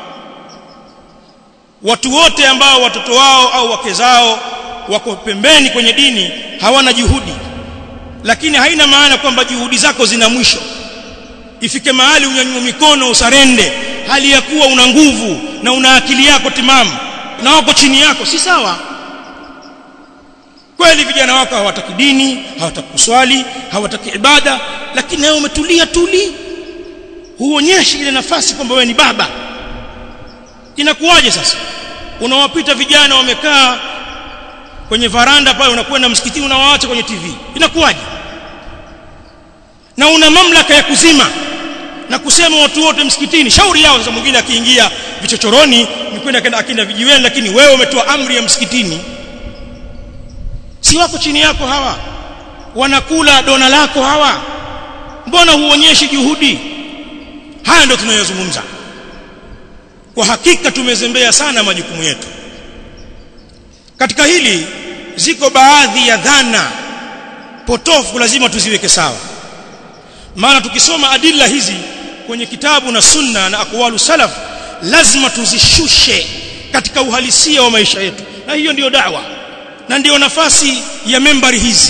watu wote ambao watoto wao au wake zao wako pembeni kwenye dini hawana juhudi lakini haina maana kwamba juhudi zako zina mwisho ifike mahali unyanyue mikono usarende hali ya kuwa una nguvu na una akili yako timamu na wako chini yako si sawa kweli vijana wako hawataki dini hawataki kuswali hawataki ibada lakini nawe umetulia tuli huonyeshi ile nafasi kwamba wewe ni baba inakuwaje sasa unawapita vijana wamekaa kwenye varanda pale unakwenda msikitini unawaacha kwenye TV inakuwaje na una mamlaka ya kuzima na kusema watu wote msikitini shauri yao sasa mwingine akiingia vichochoroni ni kwenda kenda akinda vijiweni lakini wewe umetoa amri ya msikitini si wako chini yako hawa wanakula dona lako hawa mbona huonyeshi juhudi haya ndio tunayozungumza kwa hakika tumezembea sana majukumu yetu katika hili ziko baadhi ya dhana potofu lazima tuziweke sawa maana tukisoma adilla hizi kwenye kitabu na sunna na aqwalu salaf lazima tuzishushe katika uhalisia wa maisha yetu na hiyo ndiyo dawa na ndiyo nafasi ya membari hizi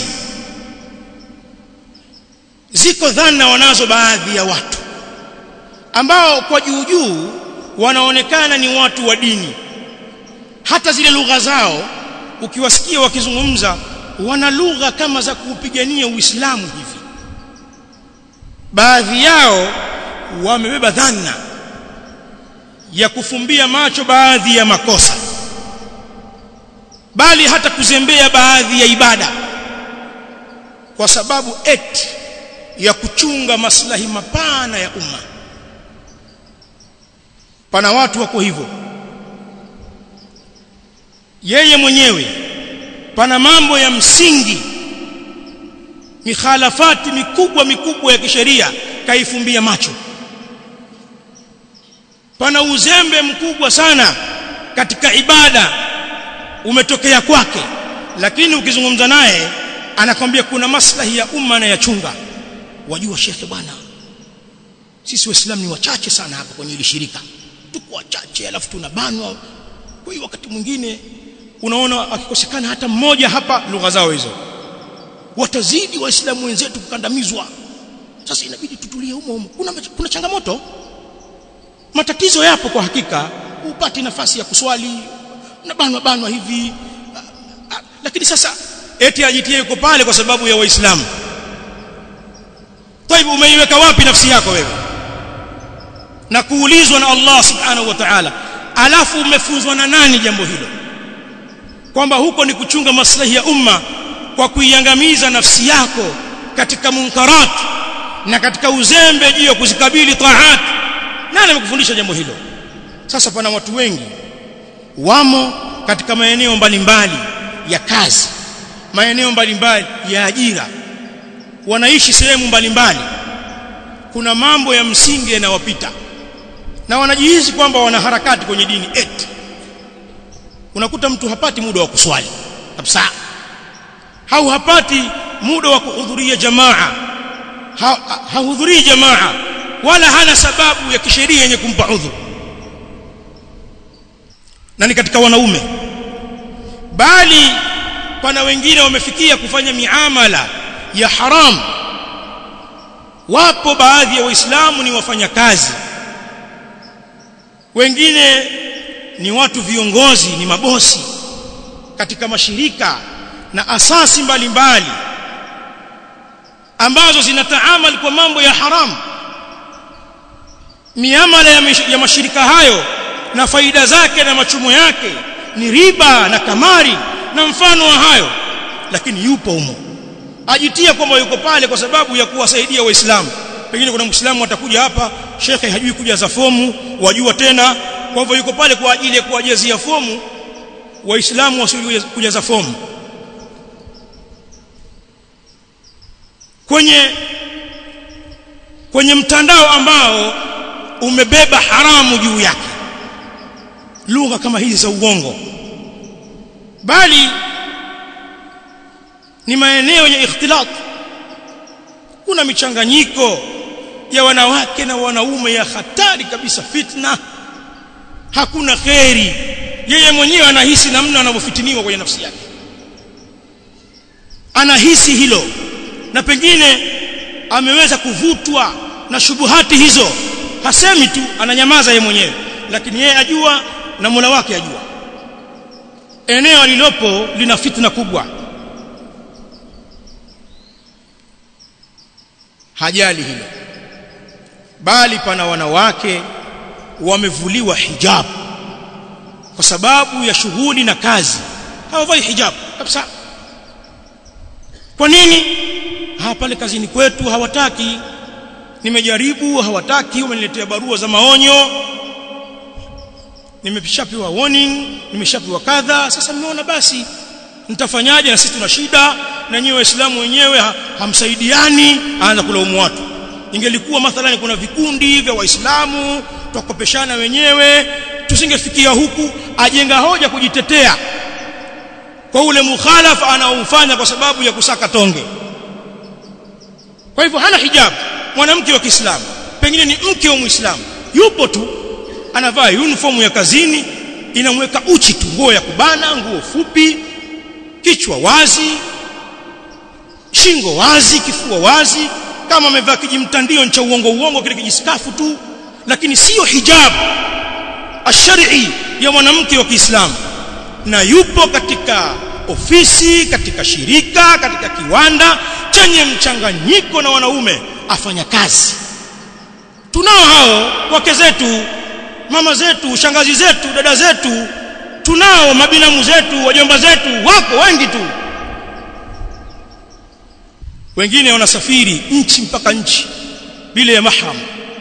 ziko dhana wanazo baadhi ya watu ambao kwa juu juu wanaonekana ni watu wa dini hata zile lugha zao ukiwasikia wakizungumza wana lugha kama za kuupigania Uislamu hivi baadhi yao wamebeba dhana ya kufumbia macho baadhi ya makosa bali hata kuzembea baadhi ya ibada kwa sababu eti ya kuchunga maslahi mapana ya umma pana watu wako hivyo yeye mwenyewe pana mambo ya msingi mikhalafati mikubwa mikubwa ya kisheria kaifumbia macho pana uzembe mkubwa sana katika ibada umetokea kwake lakini ukizungumza naye anakwambia kuna maslahi ya umma na ya chunga wajua shekhe bwana sisi waislamu ni wachache sana hapa kwenye hili shirika tuko wachache alafu tunabanwa kwa hiyo wakati mwingine unaona akikosekana hata mmoja hapa lugha zao hizo watazidi waislamu wenzetu kukandamizwa sasa inabidi tutulie humo humo kuna, kuna changamoto matatizo yapo kwa hakika upati nafasi ya kuswali unabanwa banwa hivi a, a, lakini sasa eti ajitie yuko pale kwa sababu ya waislamu طيب umeiweka wapi nafsi yako wewe na kuulizwa na Allah subhanahu wa ta'ala alafu umefunzwa na nani jambo hilo kwamba huko ni kuchunga maslahi ya umma kwa kuiangamiza nafsi yako katika munkarat na katika uzembe juu ya kuzikabili taat nani amekufundisha jambo hilo sasa pana watu wengi wamo katika maeneo mbalimbali ya kazi maeneo mbalimbali ya ajira wanaishi sehemu mbalimbali kuna mambo ya msingi yanawapita na wanajihisi kwamba wana harakati kwenye dini eti unakuta mtu hapati muda wa kuswali kabisa au hapati muda wa kuhudhuria jamaa hahudhurii ha, jamaa wala hana sababu ya kisheria yenye kumpa udhuru na ni katika wanaume bali pana wengine wamefikia kufanya miamala ya haram wapo baadhi ya waislamu ni wafanyakazi wengine ni watu viongozi ni mabosi katika mashirika na asasi mbalimbali mbali, ambazo zinataamal kwa mambo ya haram miamala ya, ya mashirika hayo na faida zake na machumo yake ni riba na kamari na mfano wa hayo lakini yupo humo ajitia kwamba yuko pale kwa sababu ya kuwasaidia waislamu pengine kuna muislamu atakuja hapa shekhe hajui kujaza fomu wajua tena kwa hivyo yuko pale kwa ajili ya kuwajazia fomu waislamu wasijue kujaza fomu kwenye kwenye mtandao ambao umebeba haramu juu yake lugha kama hizi za uongo bali ni maeneo yenye ikhtilat kuna michanganyiko ya wanawake na wanaume ya hatari kabisa fitna hakuna kheri yeye mwenyewe anahisi namna anavyofitiniwa kwenye nafsi yake anahisi hilo na pengine ameweza kuvutwa na shubuhati hizo hasemi tu ananyamaza yeye mwenyewe lakini yeye ajua na Mola wake ajua eneo alilopo lina fitna kubwa hajali hilo bali pana wanawake wamevuliwa hijab kwa sababu ya shughuli na kazi hawavai hijab kabisa kwa nini ha pale kazini kwetu hawataki nimejaribu hawataki wameniletea barua za maonyo nimeshapewa warning nimeshapewa kadha sasa nimeona basi nitafanyaje na sisi tuna shida na nyewe waislamu wenyewe ha, hamsaidiani aanza kulaumu watu ingelikuwa mathalani kuna vikundi vya waislamu tukopeshana wenyewe tusingefikia huku ajenga hoja kujitetea kwa ule mukhalafa anaofanya kwa sababu ya kusaka tonge kwa hivyo hana hijabu mwanamke wa Kiislamu pengine ni mke wa Muislamu yupo tu anavaa uniform ya kazini inamweka uchi tu nguo ya kubana nguo fupi kichwa wazi shingo wazi kifua wazi kama amevaa kijimtandio cha uongo uongo kile kijiskafu tu lakini sio hijabu ashari ya mwanamke wa Kiislamu na yupo katika ofisi katika shirika katika kiwanda chenye mchanganyiko na wanaume afanya kazi tunao hao wake zetu mama zetu shangazi zetu dada zetu tunao mabinamu zetu wajomba zetu wako wengi tu wengine wanasafiri nchi mpaka nchi bila ya mahram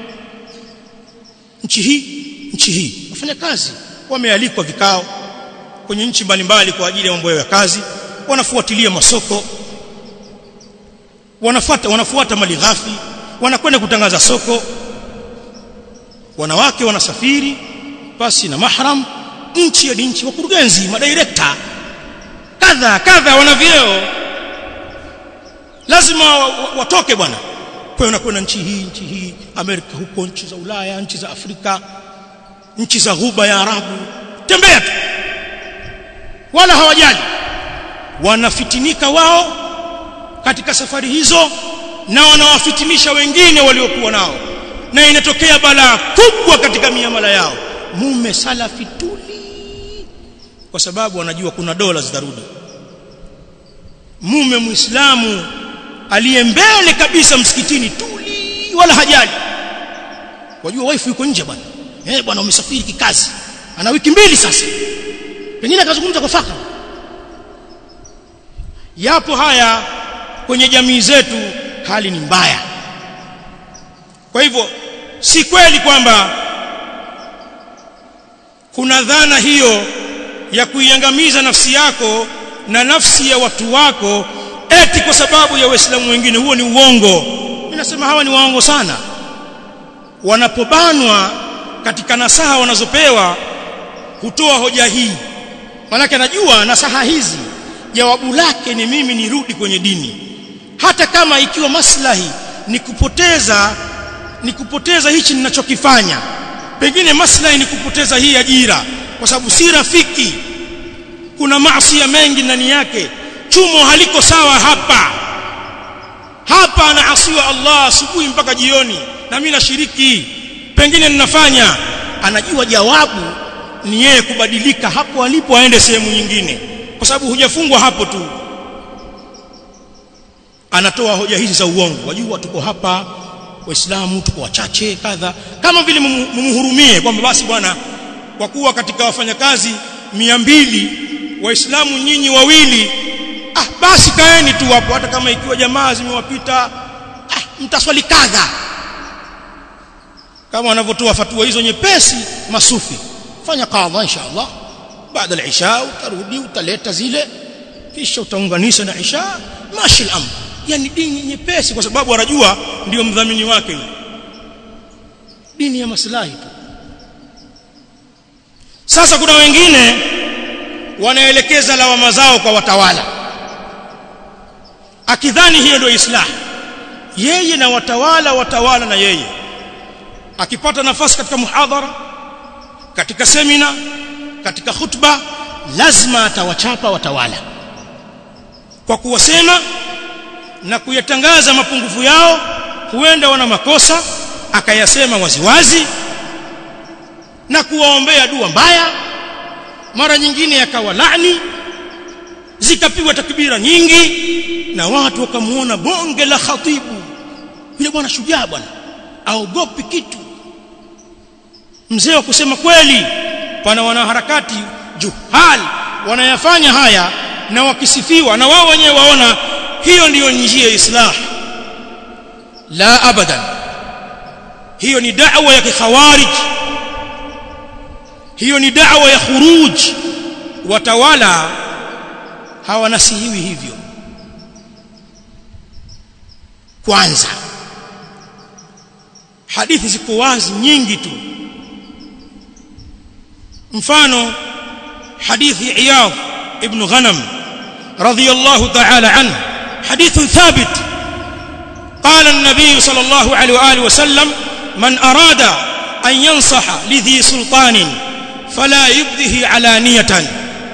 nchi hii nchi hii wafanya kazi wamealikwa vikao kwenye nchi mbalimbali kwa ajili ya mambo ya kazi wanafuatilia masoko wanafuata wanafuata mali ghafi wanakwenda kutangaza soko wanawake wanasafiri pasi na mahram nchi ya nchi wakurugenzi madirekta kadha kadha wana vyeo lazima watoke bwana kwa unakwenda nchi hii nchi hii Amerika huko nchi za Ulaya nchi za Afrika nchi za ghuba ya Arabu tembea tu wala hawajali wanafitinika wao katika safari hizo na wanawafitinisha wengine waliokuwa nao na inatokea balaa kubwa katika miamala yao mume salafi tuli kwa sababu wanajua kuna dola zitarudi mume muislamu aliye mbele kabisa msikitini tuli wala hajali wajua wife yuko nje bwana eh bwana umesafiri kikazi ana wiki mbili sasa pengine akazungumza kwa faka yapo haya kwenye jamii zetu hali ni mbaya kwa hivyo si kweli kwamba kuna dhana hiyo ya kuiangamiza nafsi yako na nafsi ya watu wako eti kwa sababu ya waislamu wengine huo ni uongo ninasema hawa ni waongo sana wanapobanwa katika nasaha wanazopewa hutoa hoja hii manake anajua nasaha hizi jawabu lake ni mimi nirudi kwenye dini hata kama ikiwa maslahi ni kupoteza ni kupoteza hichi ninachokifanya pengine maslahi ni kupoteza hii ajira kwa sababu si rafiki kuna maasi mengi ndani yake chumo haliko sawa hapa hapa anaasiwa Allah asubuhi mpaka jioni na mimi nashiriki pengine ninafanya anajua jawabu ni yeye kubadilika hapo alipo aende sehemu nyingine kwa sababu hujafungwa hapo tu anatoa hoja hizi za uongo wajua tuko hapa waislamu tuko wachache kadha kama vile mumhurumie kwamba basi bwana kwa kuwa katika wafanyakazi mia mbili waislamu nyinyi wawili ah basi kaeni tu hapo hata kama ikiwa jamaa zimewapita ah mtaswali kadha kama wanavyotoa fatua hizo nyepesi masufi fanya kadha inshallah baada ya isha utarudi utaleta zile kisha utaunganisha na isha mashi al-amr yani dini nyepesi kwa sababu wanajua ndio mdhamini wake yule dini ya maslahi tu sasa kuna wengine wanaelekeza lawama zao kwa watawala akidhani hiyo ndio islah yeye na watawala watawala na yeye akipata nafasi katika muhadhara katika semina katika khutba lazima atawachapa watawala kwa kuwasema na kuyatangaza mapungufu yao huenda wana makosa akayasema waziwazi na kuwaombea dua mbaya mara nyingine yakawa laani zikapigwa takbira nyingi na watu wakamuona bonge la khatibu yule bwana shujaa bwana aogopi kitu mzee wa kusema kweli pana wanaharakati juhal wanayafanya haya na wakisifiwa na wao wenyewe waona hiyo ndiyo njia ya islah la abadan hiyo ni da'wa ya kikhawarij hiyo ni da'wa ya khuruj watawala hawanasihiwi hivyo kwanza hadithi ziko wazi nyingi tu mfano hadithi iyad ibn ghanam radiyallahu ta'ala anhu حديث ثابت قال النبي صلى الله عليه واله وسلم من اراد ان ينصح لذي سلطان فلا يبده علانيه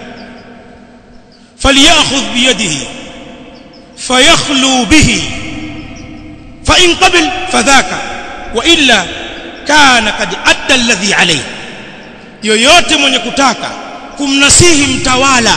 فليأخذ بيده فيخلو به فإن قبل فذاك وإلا كان قد أدى الذي عليه yoyote mwenye kutaka kumnasihi mtawala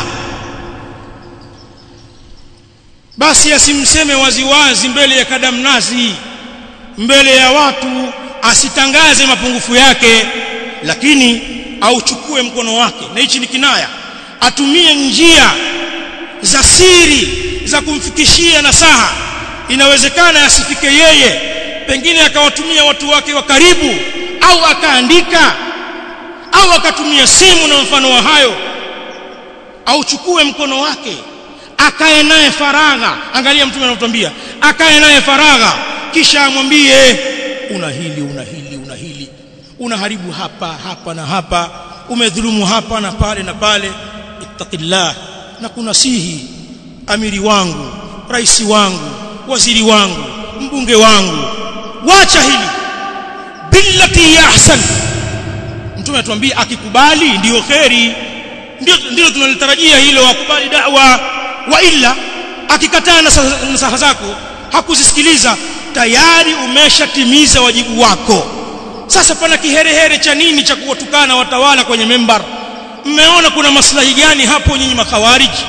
basi asimseme waziwazi mbele ya kadamnasi mbele ya watu asitangaze mapungufu yake lakini auchukue mkono wake na hichi ni kinaya atumie njia za siri za kumfikishia nasaha inawezekana asifike yeye pengine akawatumia watu wake wa karibu au akaandika au akatumia simu na mfano wa hayo auchukue mkono wake akae naye faragha angalia mtume anatuambia akae naye faragha kisha amwambie una hili una hili una hili unaharibu hapa hapa na hapa umedhulumu hapa na pale na pale ittaqillah na kunasihi amiri wangu rais wangu waziri wangu mbunge wangu wacha hili billati ya ahsan mtume atuambia akikubali ndiyo kheri ndio ndio tunalitarajia hilo akubali da'wa wa illa akikataa nasaha zako hakuzisikiliza tayari umeshatimiza wajibu wako sasa pana kiherehere cha nini cha kuwatukana watawala kwenye membar mmeona kuna maslahi gani hapo nyinyi makhawariji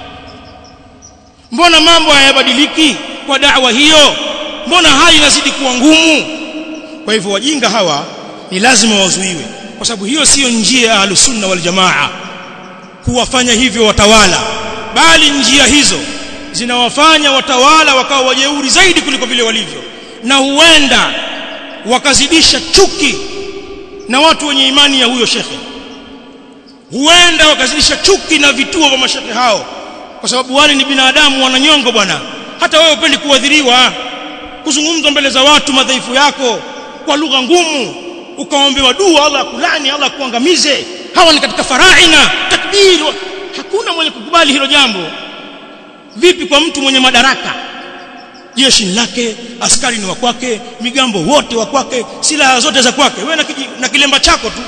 mbona mambo hayabadiliki kwa da'wa hiyo mbona hali inazidi kuwa ngumu kwa hivyo wajinga hawa ni lazima wazuiwe kwa sababu hiyo siyo njia ya ahlusunna wal jamaa kuwafanya hivyo watawala bali njia hizo zinawafanya watawala wakawa wajeuri zaidi kuliko vile walivyo na huenda wakazidisha chuki na watu wenye imani ya huyo shekhe huenda wakazidisha chuki na vituo vya mashekhe hao kwa sababu wale ni binadamu wananyongo bwana hata wewe upendi kuadhiriwa kuzungumza mbele za watu madhaifu yako kwa lugha ngumu ukaombewa dua Allah kulani Allah kuangamize hawa ni katika faraina takbir hakuna mwenye kukubali hilo jambo vipi kwa mtu mwenye madaraka jeshi lake askari ni wa kwake migambo wote wa kwake silaha zote za kwake wewe na, na kilemba chako tu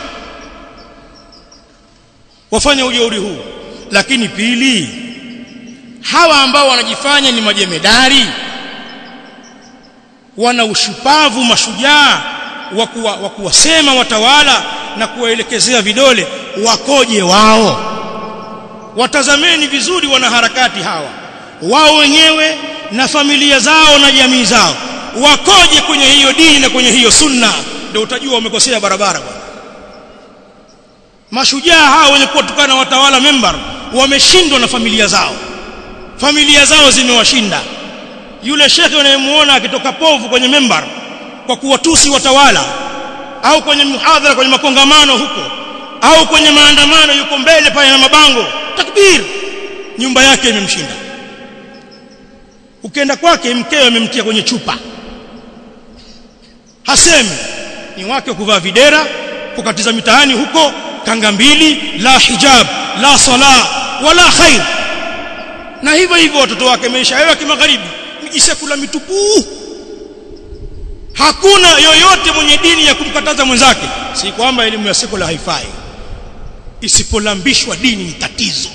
wafanya ujeuri huu lakini pili hawa ambao wanajifanya ni majemedari wana ushupavu mashujaa wa kuwasema watawala na kuwaelekezea vidole wakoje wao watazameni vizuri wanaharakati hawa wao wenyewe na familia zao na jamii zao wakoje kwenye hiyo dini na kwenye hiyo sunna ndio utajua wamekosea barabara bwana mashujaa hao wenye kuwatukana watawala member wameshindwa na familia zao familia zao zimewashinda yule shekhe unayemuona akitoka povu kwenye member kwa kuwatusi watawala au kwenye muhadhara kwenye makongamano huko au kwenye maandamano yuko mbele pale na mabango takbir nyumba yake imemshinda ukienda kwake mkewe amemtia kwenye chupa hasemi ni wake kuvaa videra kukatiza mitaani huko kanga mbili la hijab la sala wala khair na hivyo hivyo watoto wake maisha yao ya kimagharibi mijisekula mitupu hakuna yoyote mwenye dini ya kumkataza mwenzake si kwamba elimu ya sekula haifai isipolambishwa dini ni tatizo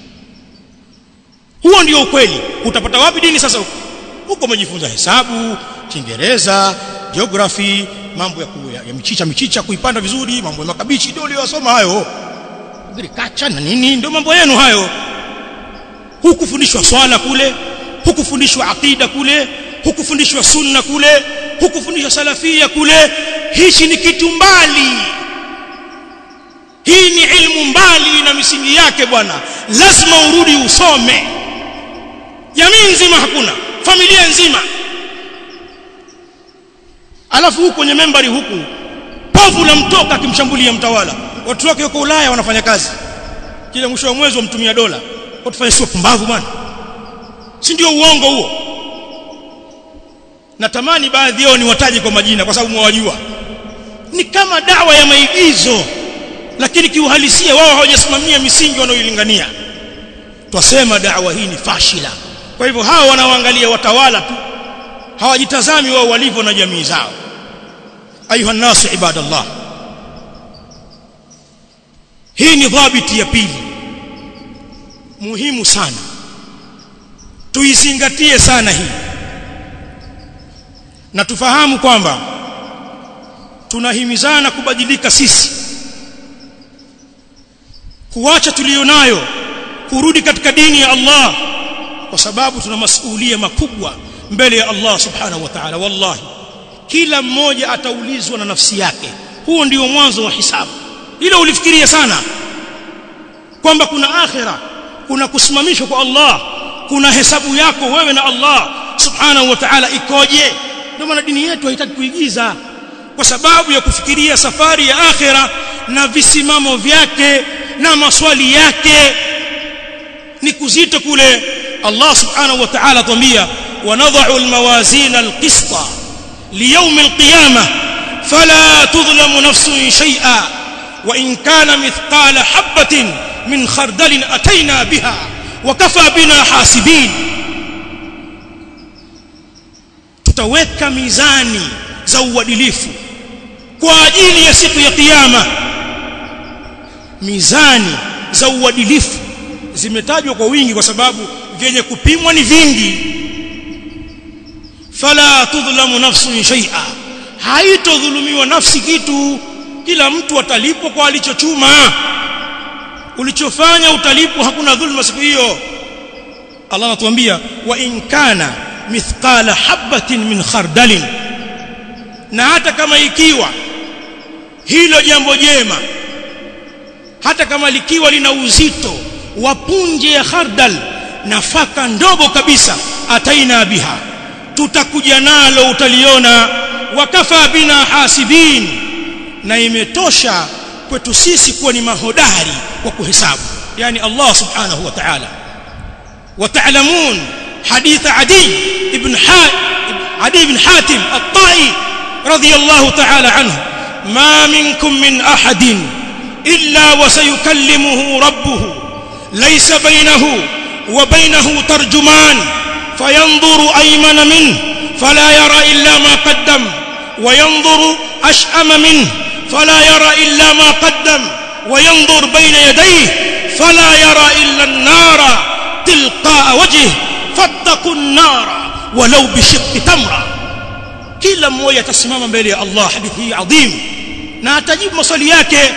huo ndio ukweli utapata wapi dini sasa huko huko umejifunza hesabu kiingereza geography mambo ya, ku, ya, ya michicha michicha kuipanda vizuri mambo ya makabichi ndio uliyosoma hayo agriculture na nini ndio mambo yenu hayo hukufundishwa swala kule hukufundishwa aqida kule hukufundishwa sunna kule hukufundishwa salafia kule hichi ni kitu mbali hii ni ilmu mbali na misingi yake bwana lazima urudi usome jamii nzima hakuna familia nzima alafu huku kwenye membari huku povu la mtoka akimshambulia mtawala watu wake wako Ulaya wanafanya kazi kila mwisho wa mwezi wamtumia dola watufanye sio pumbavu bwana si ndio uongo huo natamani baadhi yao niwataje kwa majina kwa sababu mwawajua ni kama dawa ya maigizo lakini kiuhalisia wao hawajasimamia misingi wanayoilingania twasema dawa hii ni fashila kwa hivyo hao wanaoangalia watawala tu hawajitazami wao walivyo na jamii zao ayuha nasu ibadallah hii ni dhabiti ya pili muhimu sana tuizingatie sana hii na tufahamu kwamba tunahimizana kubadilika sisi kuacha tulionayo kurudi katika dini ya Allah kwa sababu tuna masuhulia makubwa mbele ya Allah subhanahu wa ta'ala wallahi kila mmoja ataulizwa na nafsi yake huo ndio mwanzo wa hisabu hilo ulifikiria sana kwamba kuna akhira kuna kusimamishwa kwa Allah kuna hesabu yako wewe na Allah subhanahu wa ta'ala ikoje ndio maana dini yetu haitaki kuigiza kwa sababu ya kufikiria safari ya akhira na visimamo vyake na maswali yake ni kuzito kule Allah subhanahu wa ta'ala tuambia wanadha'u almawazin alqista liyawm alqiyamah fala tudhlamu nafsun shay'a wa in kana mithqala habatin min khardalin atayna biha wa kafa bina hasibin tutaweka mizani za uadilifu kwa ajili ya siku ya kiyama mizani za uadilifu zimetajwa kwa wingi kwa sababu vyenye kupimwa ni vingi fala tudhlamu nafsun shay'a haitodhulumiwa nafsi kitu kila mtu atalipwa kwa alichochuma ulichofanya utalipwa hakuna dhulma siku hiyo Allah anatuambia wa in kana mithqala habatin min khardalin na hata kama ikiwa hilo jambo jema hata kama likiwa lina uzito wa punje ya khardal nafaka ndogo kabisa ataina biha tutakuja nalo utaliona wakafa bina hasibin na imetosha kwetu sisi kuwa ni mahodari kwa kuhesabu yani Allah subhanahu wa ta'ala وتعلمون حديث عدي ابن عدي بن حاتم الطائي رضي الله تعالى عنه ما منكم من أحد إلا وسيكلمه ربه ليس بينه وبينه ترجمان فينظر أيمن منه فلا يرى إلا ما قدم وينظر أشأم منه فلا يرى إلا ما قدم وينظر بين يديه فلا يرى إلا النار تلقاء وجهه فاتقوا النار ولو بشق تمره kila mmoja atasimama mbele ya Allah hadithi hii adhim na atajibu maswali yake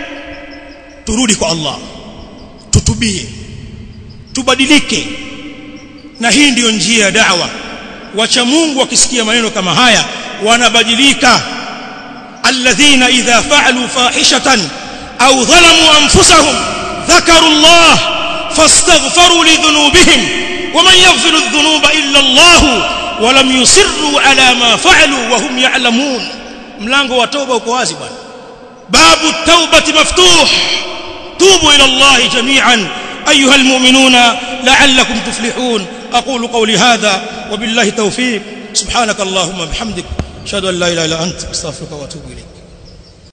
turudi kwa Allah tutubie tubadilike na hii ndiyo njia ya da'wa wacha Mungu wakisikia maneno kama haya wanabadilika alladhina idha fa'alu fahishatan aw dhalamu anfusahum dhakaru Allah fastaghfaru lidhunubihim ومن يغفر الذنوب إلا الله ولم يصروا على ما فعلوا وهم يعلمون mlango wa toba uko wazi bwana babu at-taubati maftuh tubu ila Allah jami'an ayuha almu'minuna la'allakum tuflihun aqulu qawli hadha wa billahi tawfiq subhanak allahumma bihamdik ashhadu an la ilaha illa anta astaghfiruka wa atubu ilayk